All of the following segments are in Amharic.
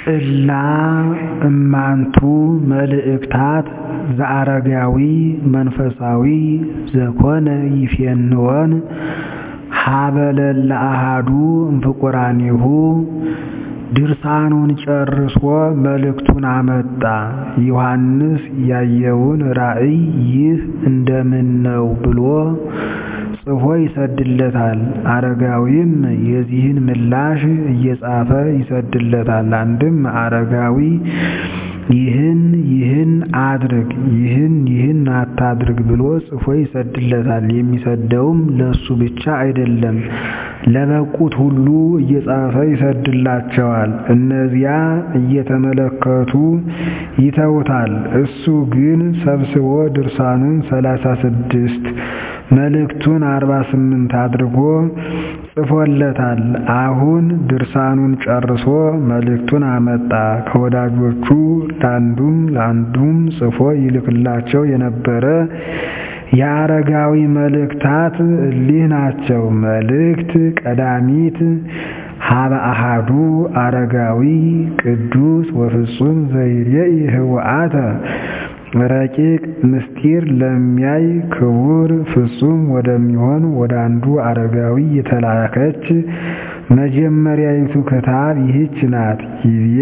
እላ እማንቱ መልእክታት ዘአረጋዊ መንፈሳዊ ዘኮነ ይፌንወን ሀበ ለለ አሐዱ እምፍቁራኒሁ ድርሳኑን ጨርሶ መልእክቱን አመጣ። ዮሐንስ ያየውን ራእይ ይህ እንደምን ነው ብሎ ጽፎ ይሰድለታል። አረጋዊም የዚህን ምላሽ እየጻፈ ይሰድለታል። አንድም አረጋዊ ይህን ይህን አድርግ ይህን ይህን አታድርግ ብሎ ጽፎ ይሰድለታል። የሚሰደውም ለሱ ብቻ አይደለም፣ ለበቁት ሁሉ እየጻፈ ይሰድላቸዋል። እነዚያ እየተመለከቱ ይተውታል። እሱ ግን ሰብስቦ ድርሳኑን ሰላሳ ስድስት መልእክቱን አርባ ስምንት አድርጎ ጽፎለታል። አሁን ድርሳኑን ጨርሶ መልእክቱን አመጣ። ከወዳጆቹ ለአንዱም ለአንዱም ጽፎ ይልክላቸው የነበረ የአረጋዊ መልእክታት እሊህ ናቸው። መልእክት ቀዳሚት ሀበ አሐዱ አረጋዊ ቅዱስ ወፍጹም ዘይሬኢ ህወአተ ረቂቅ ምስጢር ለሚያይ ክቡር ፍጹም ወደሚሆን ወደ አንዱ አረጋዊ የተላከች መጀመሪያይቱ ክታብ ይህች ናት። ይቤ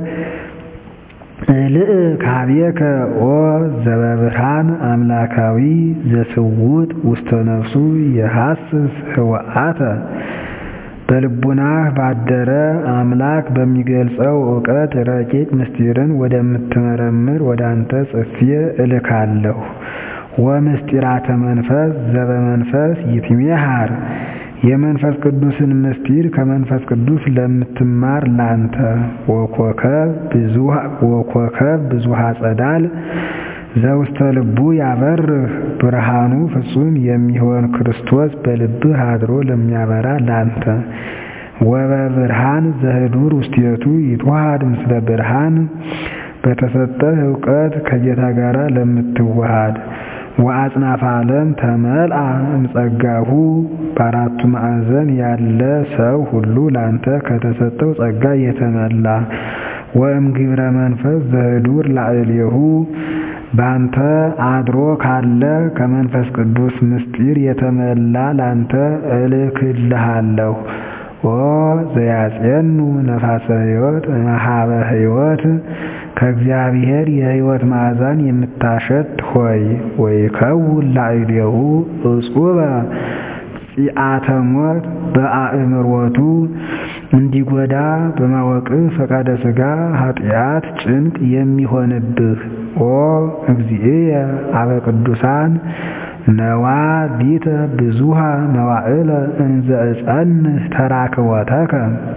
እልእ ካቤከ ኦ ዘበብርሃን አምላካዊ ዘስውጥ ውስተ ነፍሱ የሐስስ ህወአተ በልቡናህ ባደረ አምላክ በሚገልጸው እውቀት ረቂቅ ምስጢርን ወደምትመረምር ወደ አንተ ጽፌ እልካለሁ። ወምስጢራተ መንፈስ ዘበመንፈስ ይትሜሃር የመንፈስ ቅዱስን ምስጢር ከመንፈስ ቅዱስ ለምትማር ላንተ ወኮከብ ብዙሃ ጸዳል ዘውስተ ልቡ ያበርህ ብርሃኑ ፍጹም የሚሆን ክርስቶስ በልብህ አድሮ ለሚያበራ ላንተ ወበብርሃን ዘህዱር ውስቴቱ ይትዋሃድ ምስለ ብርሃን በተሰጠህ እውቀት ከጌታ ጋር ለምትዋሃድ ወአጽናፈ ዓለም ተመልአ እምጸጋሁ በአራቱ ማዕዘን ያለ ሰው ሁሉ ላንተ ከተሰጠው ጸጋ የተመላ ወእም ግብረ መንፈስ ዘህዱር ላዕሌሁ ባንተ አድሮ ካለ ከመንፈስ ቅዱስ ምስጢር የተመላ ላንተ እልክልሃለሁ። ኦ ዘያጼኑ ነፋሰ ሕይወት መሃበ ሕይወት ከእግዚአብሔር የሕይወት ማዕዛን የምታሸት ሆይ ወይከውን ላዕሌሁ እጹበ ጺአተ ሞት በአእምሮቱ እንዲጎዳ በማወቅ ፈቃደ ሥጋ ኃጢአት ጭንቅ የሚሆንብህ ኦ እግዚእየ አበ ቅዱሳን ነዋ ሊተ ብዙሃ መዋዕለ እንዘ እጸንህ ተራክወተከ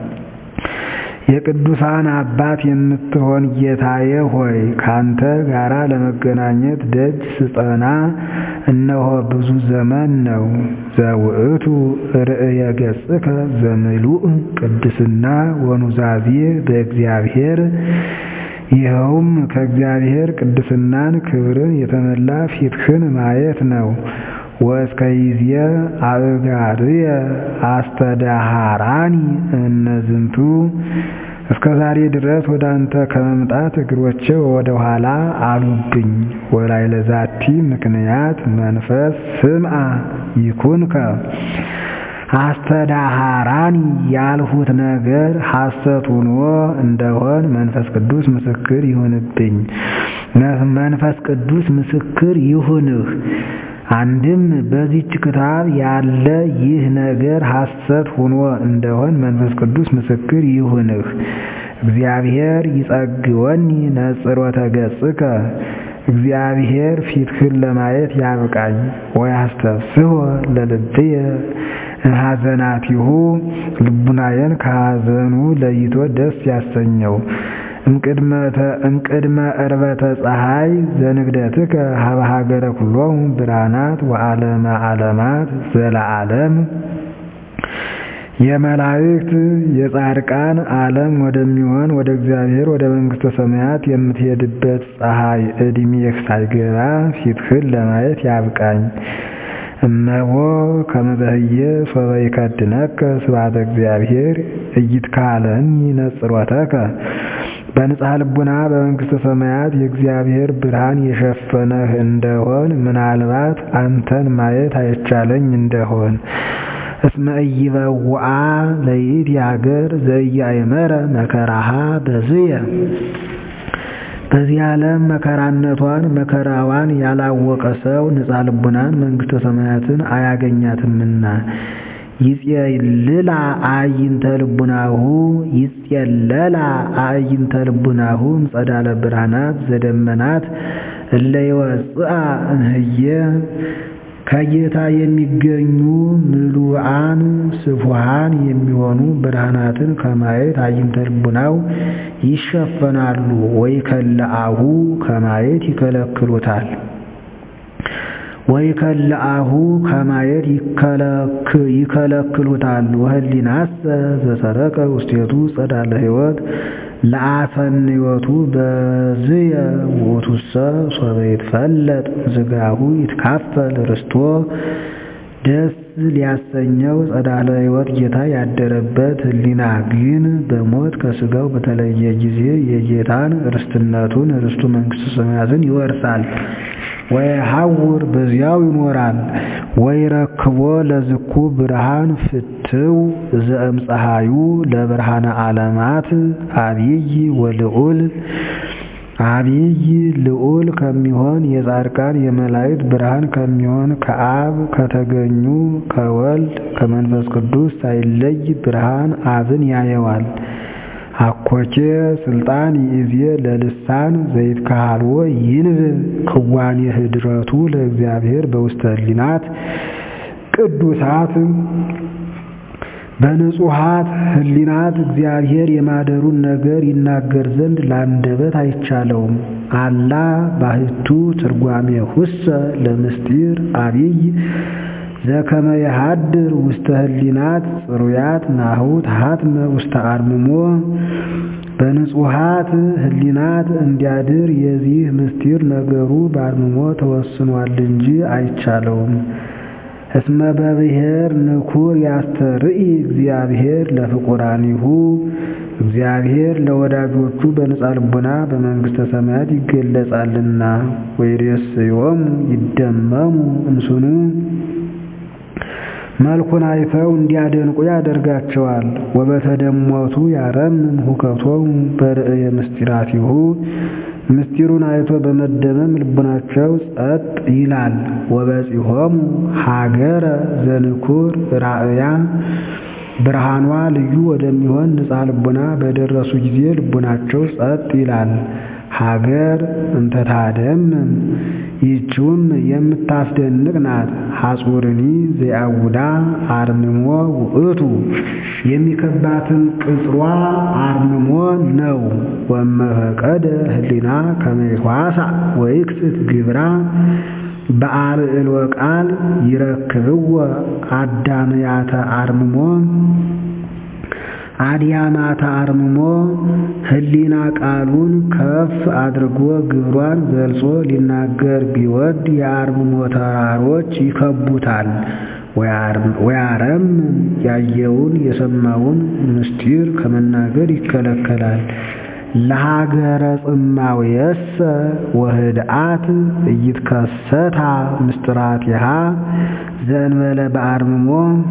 የቅዱሳን አባት የምትሆን ጌታዬ ሆይ ካንተ ጋራ ለመገናኘት ደጅ ስጠና እነሆ ብዙ ዘመን ነው። ዘውእቱ ርእየ ገጽከ ዘምሉእ ቅድስና ወኑዛዜ በእግዚአብሔር ይኸውም ከእግዚአብሔር ቅድስናን ክብርን የተመላ ፊትህን ማየት ነው። ወእስከ ይዜ አእጋርየ አስተዳሃራኒ እነዝንቱ እስከ ዛሬ ድረስ ወደ አንተ ከመምጣት እግሮቼ ወደ ኋላ አሉብኝ። ወላይ ለዛቲ ምክንያት መንፈስ ስምዐ ይኩንከ አስተዳሃራኒ ያልሁት ነገር ሐሰት ሆኖ እንደሆን መንፈስ ቅዱስ ምስክር ይሁንብኝ። መንፈስ ቅዱስ ምስክር ይሁንህ። አንድም በዚች ክታብ ያለ ይህ ነገር ሐሰት ሆኖ እንደሆን መንፈስ ቅዱስ ምስክር ይሁንህ። እግዚአብሔር ይጸግወኒ ነጽሮተ ገጽከ እግዚአብሔር ፊትህን ለማየት ያብቃኝ። ወያስተፍስሖ ለልብየ እምሐዘናቲሁ ልቡናዬን ከሐዘኑ ለይቶ ደስ ያሰኘው። እምቅድመ ዕርበተ ፀሐይ ዘንግደትከ ሀበ ሀገረ ኩሎሙ ብርሃናት ወዓለመ ዓለማት ዘለዓለም የመላእክት የጻድቃን ዓለም ወደሚሆን ወደ እግዚአብሔር ወደ መንግሥተ ሰማያት የምትሄድበት ፀሐይ ዕድሜህ ሳይገባ ፊትህን ለማየት ያብቃኝ። እነሆ ከመበህየ ሶበ ይከድነከ ስብሐተ እግዚአብሔር እይትካለኒ ነጽሮተከ በንጽሐ ልቡና በመንግሥተ ሰማያት የእግዚአብሔር ብርሃን የሸፈነህ እንደሆን ምናልባት አንተን ማየት አይቻለኝ እንደሆን እስመ ኢይበውአ ለይእቲ ሀገር ዘኢያእመረ መከራሃ በዝየ በዚህ ዓለም መከራነቷን መከራዋን ያላወቀ ሰው ንጽሐ ልቡናን መንግሥተ ሰማያትን አያገኛትምና ይጼልላ አዕይንተ ልቡናሁ ይጼለላ አዕይንተ ልቡናሁ እምጸዳለ ብርሃናት ዘደመናት እለ ይወፅአ እምህየ ከጌታ የሚገኙ ምሉዓን ስፉሃን የሚሆኑ ብርሃናትን ከማየት አዕይንተ ልቡናው ይሸፈናሉ። ወይ ከለአሁ ከማየት ይከለክሉታል። ወይ ከለአሁ ከማየት ይከለክሉታል። ወህሊናሰ ዘሰረቀ ውስቴቱ ጸዳለ ሕይወት ለአሰንዮቱ በዝየ ውእቱሰ ሶበ ይትፈለጥ ዝጋሁ ይትካፈል ርስቶ ደስ ሊያሰኘው ጸዳለ ሕይወት ጌታ ያደረበት ህሊና ግን በሞት ከስጋው በተለየ ጊዜ የጌታን ርስትነቱን ርስቱ መንግሥተ ሰማያትን ይወርሳል። ወይ ሐውር በዚያው ይኖራል። ወይ ረክቦ ለዝኩ ብርሃን ፍትው ዘእምፀሐዩ ለብርሃነ ዓለማት አብይ ወልዑል አብይ ልዑል ከሚሆን የጻድቃን የመላእክት ብርሃን ከሚሆን ከአብ ከተገኙ ከወልድ ከመንፈስ ቅዱስ ሳይለይ ብርሃን አብን ያየዋል። አኮቼ ስልጣን ይእዜ ለልሳን ዘይትካሃልዎ ይንብብ ክዋኔ ህድረቱ ለእግዚአብሔር በውስተ ህሊናት ቅዱሳት በንጹሃት ህሊናት እግዚአብሔር የማደሩን ነገር ይናገር ዘንድ ለአንደበት አይቻለውም። አላ ባህቱ ትርጓሜ ሁሰ ለምስጢር አብይ ዘከመ የሃድር ውስተ ህሊናት ጽሩያት ናሁ ተሃትመ ውስተ አርምሞ በንጹሃት ህሊናት እንዲያድር የዚህ ምስጢር ነገሩ በአርምሞ ተወስኗል እንጂ አይቻለውም። እስመ በብሔር ንኩር ያስተርኢ እግዚአብሔር ለፍቁራኒሁ እግዚአብሔር ለወዳጆቹ በንጻ ልቡና በመንግሥተ ሰማያት ይገለጻልና። ወይሬስዮሙ ይደመሙ እምስኑ መልኩን አይተው እንዲያደንቁ ያደርጋቸዋል። ወበተደሞቱ ያረምም ሁከቶሙ በርእየ ምስጢራቲሁ ምስጢሩን አይቶ በመደመም ልቡናቸው ጸጥ ይላል። ወበጺሖሙ ሀገረ ዘንኩር ራእያ ብርሃኗ ልዩ ወደሚሆን ንጻ ልቡና በደረሱ ጊዜ ልቡናቸው ጸጥ ይላል። ሀገር እንተታደምም ይህችውም የምታስደንቅ ናት። ሐጹርኒ ዘያውዳ አርምሞ ውእቱ የሚከባትን ቅጽሯ አርምሞ ነው። ወመፈቀደ ህሊና ከመይኋሳ ወይክስት ግብራ በአልዕልወ ቃል ይረክብዎ አዳምያተ አርምሞ አድያማተ አርምሞ ህሊና ቃሉን ከፍ አድርጎ ግብሯን ገልጾ ሊናገር ቢወድ የአርምሞ ተራሮች ይከቡታል። ወያረም ያየውን የሰማውን ምስጢር ከመናገር ይከለከላል። ለሀገረ ጽማውየሰ ወህድአት እይትከሰታ ምስጢራቲሃ ዘእንበለ በአርምሞ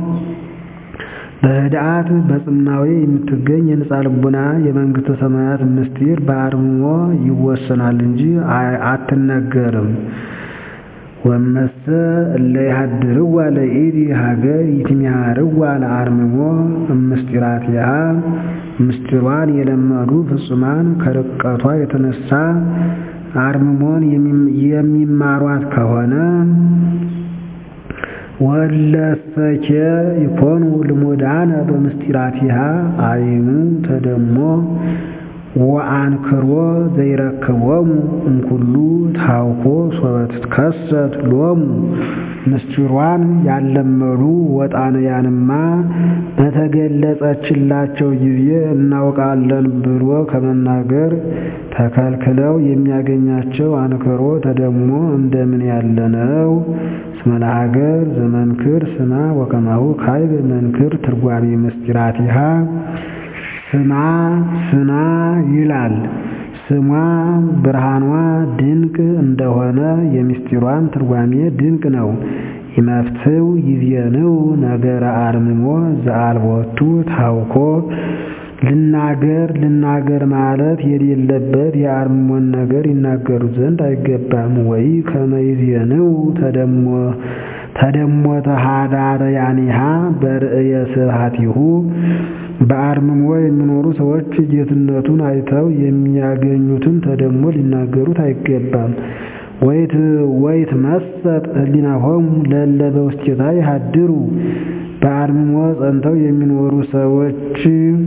በህድአት በጽማዌ የምትገኝ የንጻ ልቡና የመንግሥተ ሰማያት ምስጢር በአርምሞ ይወሰናል እንጂ አትነገርም። ወመሰ እለ ይሃድርዋ ለኢቲ ሀገር ይትሚሃርዋ ለአርምሞ እምስጢራቲሃ ምስጢሯን የለመዱ ፍጹማን ከርቀቷ የተነሳ አርምሞን የሚማሯት ከሆነ ወለሰኬ ይኮኑ ልሙዳነ በምስጢራቲሃ አይኑ ተደሞ ወአንክሮ ዘይረክቦሙ እምኩሉ ታውኮ ሶበ ትትከሰት ሎሙ ምስጢሯን ያለመዱ ወጣንያንማ በተገለጸችላቸው ጊዜ እናውቃለን ብሎ ከመናገር ተከልክለው የሚያገኛቸው አንክሮ ተደሞ እንደምን ያለ ነው? እስመ ለሀገር ዘመንክር ስማ ወከማሁ ካይብ መንክር ትርጓሜ ምስጢራቲሃ ስማ ስማ ይላል። ስሟ ብርሃኗ ድንቅ እንደሆነ የምስጢሯም ትርጓሜ ድንቅ ነው። ይመፍትው ይዜንው ነገረ አርምሞ ዘአልቦቱ ታውኮ ልናገር ልናገር ማለት የሌለበት የአርምሞን ነገር ይናገሩት ዘንድ አይገባም። ወይ ከመ ይዜንው ተደሞ ተደሞተ ኀዳርያኒሃ በርእየ ስብሐቲሁ በአርምሞ የሚኖሩ ሰዎች ጌትነቱን አይተው የሚያገኙትን ተደሞ ሊናገሩት አይገባም። ወይት መሰጥ ህሊናሆሙ ለእለ በውስቴታ ይሃድሩ በአርምሞ ጸንተው የሚኖሩ ሰዎች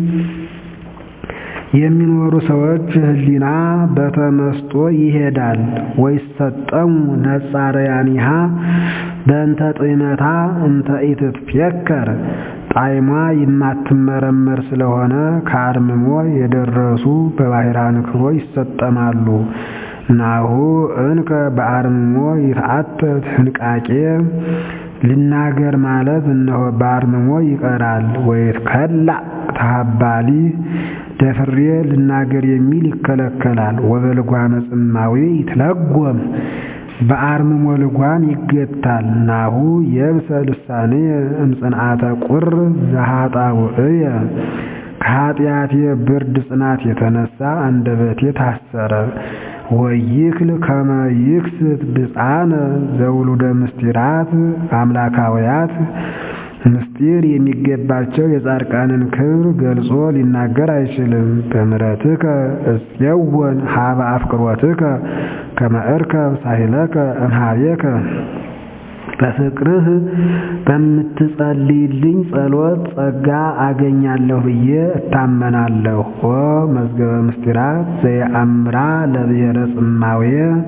የሚኖሩ ሰዎች ህሊና በተመስጦ ይሄዳል። ወይሰጠሙ ነጻረያኒሃ በእንተ ጥመታ እንተ ኢትትፌከር ጣዕሟ የማትመረመር ስለሆነ ከአርምሞ የደረሱ በባሕረ አንክሮ ይሰጠማሉ። ናሁ እንከ በአርምሞ ይትዓተት ህንቃቄ ልናገር ማለት እነሆ በአርምሞ ይቀራል። ወይትከላእ ተሃባሊ ደፍሬ ልናገር የሚል ይከለከላል። ወበልጓመ ጽማዌ ይትለጎም በአርምሞ ልጓም ይገታል። ናሁ የብሰ ልሳኔ እምጽንዓተ ቁር ዘኃጣውእየ ከኃጢአቴ ብርድ ጽናት የተነሳ አንደበቴ ታሰረ። ወይክል ከመ ይክስት ብፃነ ዘውሉደ ምስጢራት አምላካውያት ምስጢር የሚገባቸው የጻድቃንን ክብር ገልጾ ሊናገር አይችልም። በምሕረትከ እፄወን ሀበ አፍቅሮትከ ከመ እርከብ ሳሂለከ እምኀቤከ በፍቅርህ በምትጸልይልኝ ጸሎት ጸጋ አገኛለሁ ብዬ እታመናለሁ። ኦ መዝገበ ምስጢራት ዘየአምራ ለብሔረ ጽማዌ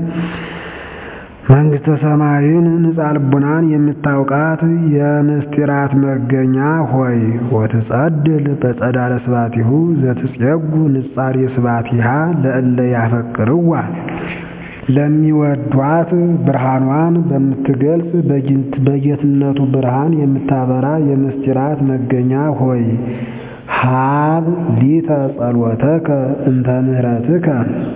መንግሥተ ሰማይን ንጻ ልቡናን የምታውቃት የምስጢራት መገኛ ሆይ ወትጸድል በጸዳለ ስባቲሁ ዘትጼጉ ንጻሬ ስባቲሃ ለእለ ያፈቅርዋ ለሚወዷት ብርሃኗን በምትገልጽ በጌትነቱ ብርሃን የምታበራ የምስጢራት መገኛ ሆይ ሀብ ሊተ ጸሎተከ እንተ ምህረትከ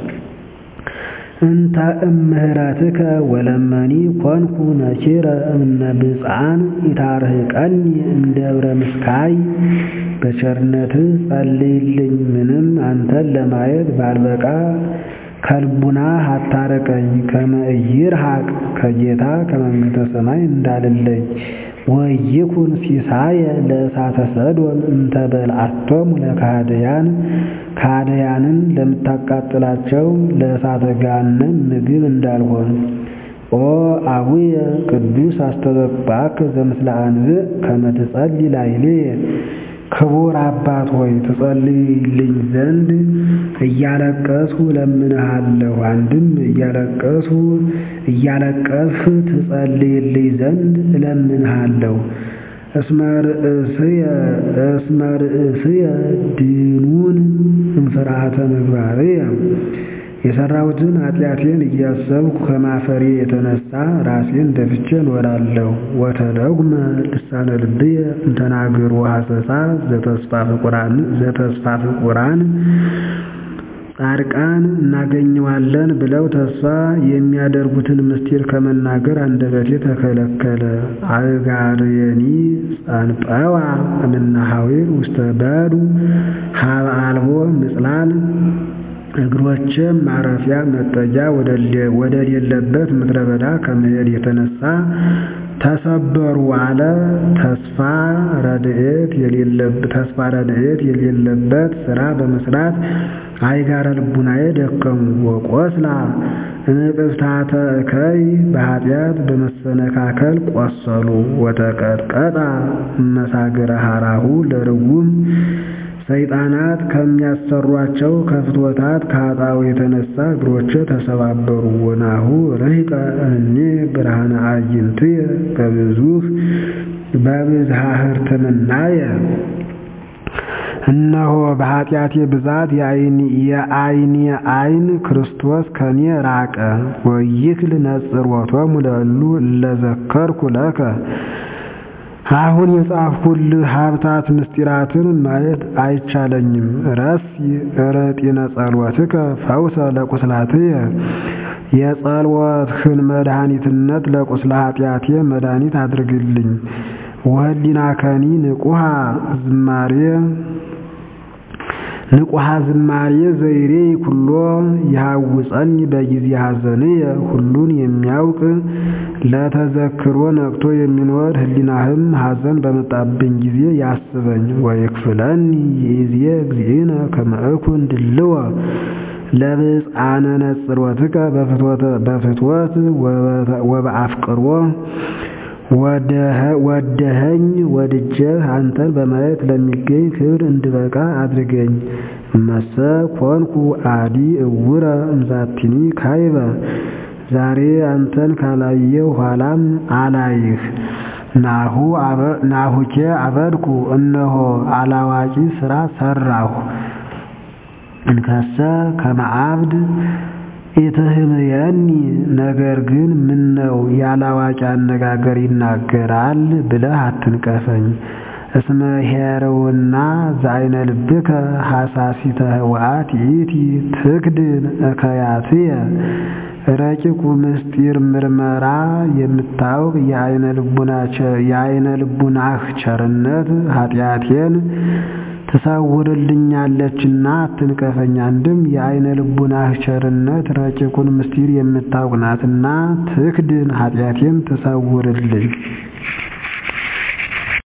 እንተ እምህረትከ ወለመኒ ኮንኩ ነኪረ እምነ ብፅዓን ኢታርህቀኒ እምደብረ ምስካይ በቸርነትህ ጸልይልኝ ምንም አንተን ለማየት ባልበቃ ከልቡና አታረቀኝ ከመ ኢይርሐቅ ከጌታ ከመንግሥተ ሰማይ እንዳልለይ ወይኩን ሲሳየ ለእሳተ ሰዶም እንተ በልዓቶሙ ለካህደያን ካህደያንን ለምታቃጥላቸው ለእሳተ ገሃነም ምግብ እንዳልሆን። ኦ አቡየ ቅዱስ አስተበቅባከ ዘምስለ አንብዕ ከመ ትጸልይ ላዕሌየ ክቡር አባት ሆይ ትጸልይልኝ ዘንድ እያለቀስሁ እለምንሃለሁ። አንድም እያለቀስሁ እያለቀስህ ትጸልይልኝ ዘንድ እለምንሃለሁ። እስመ ርእስየ እስመ ርእስየ ድኑን እምፍርሃተ ምግባርየ የሰራሁትን ኃጢአቴን እያሰብኩ ከማፈሬ የተነሳ ራሴን ደፍቼ እኖራለሁ። ወተለጉመ ልሳነ ልብየ እንተናገሩ ሐሰሳ ዘተስፋ ፍቁራን ጻድቃን እናገኘዋለን ብለው ተስፋ የሚያደርጉትን ምስጢር ከመናገር አንደበቴ ተከለከለ። አእጋርየኒ ጸንጰዋ እምናሃዊር ውስተ በዱ ሀበ አልቦ ምጽላል እግሮችም ማረፊያ መጠጊያ ወደሌለበት ምድረ በዳ ከመሄድ የተነሳ ተሰበሩ አለ። ተስፋ ረድኤት የሌለበት ስራ በመስራት አይጋረ ልቡናዬ ደከሙ። ወቆስላ እንቅፍታተ እከይ በኃጢአት በመሰነካከል ቆሰሉ። ወተቀጥቀጣ መሳግረ ሀራሁ ለርጉም ሰይጣናት ከሚያሰሯቸው ከፍትወታት ከኃጣው የተነሳ እግሮቼ ተሰባበሩ። ወናሁ ረሂቀ እኔ ብርሃነ አዕይንትየ በብዙህ በብዝሃ ሕርትምናየ እነሆ በኃጢአቴ ብዛት የዓይኔ ዓይን ክርስቶስ ከኔ ራቀ። ወይክል ነጽሮቶሙ ለእሉ እለ ዘከርኩ ለከ አሁን የጻፍሁልህ ሀብታት ምስጢራትን ማየት አይቻለኝም። ረሲ ረጢነ ጸሎትከ ፈውሰ ለቁስላትየ የጸሎትህን መድኃኒትነት ለቁስለ ኃጢአቴ መድኃኒት አድርግልኝ። ወህሊናከኒ ንቁሃ ዝማሬ ንቁሃ ዝማሬ ዘይሬ ኩሎ ይሃውፀኒ በጊዜ ሐዘንየ ሁሉን የሚያውቅ ለተዘክሮ ነቅቶ የሚኖር ህሊናህም ሐዘን በመጣብኝ ጊዜ ያስበኝ። ወይክፍለኒ ይእዜ እግዚእነ ከመ እኩን ድልወ ለብፅዓነ ነጽሮትከ በፍትወት ወበአፍቅሮ ወደኸኝ ወድጀህ አንተን በማየት ለሚገኝ ክብር እንድበቃ አድርገኝ። እመሰ ኮንኩ አዲ እውረ እምዛቲኒ ካይበ ዛሬ አንተን ካላየው ኋላም አላይህ። ናሁኬ አበድኩ እነሆ አላዋቂ ሥራ ሠራሁ። እንከሰ ከመ አብድ ኢትህምየኒ ነገር ግን ምነው ያላዋቂ አነጋገር ይናገራል ብለህ አትንቀፈኝ። እስመ ሄረውና ዘአይነ ልብከ ሐሳሲተ ህወአት ይእቲ ትክድን እከያትየ ረቂቁ ምስጢር ምርመራ የምታውቅ የአይነ ልቡናህ ቸርነት ኃጢአቴን ትሰውርልኛለችና አትንቀፈኝ። አንድም የአይነ ልቡናህ ቸርነት ረቂቁን ምስጢር የምታውቅ ናትና ትክድን ኃጢአቴን ትሰውርልኝ።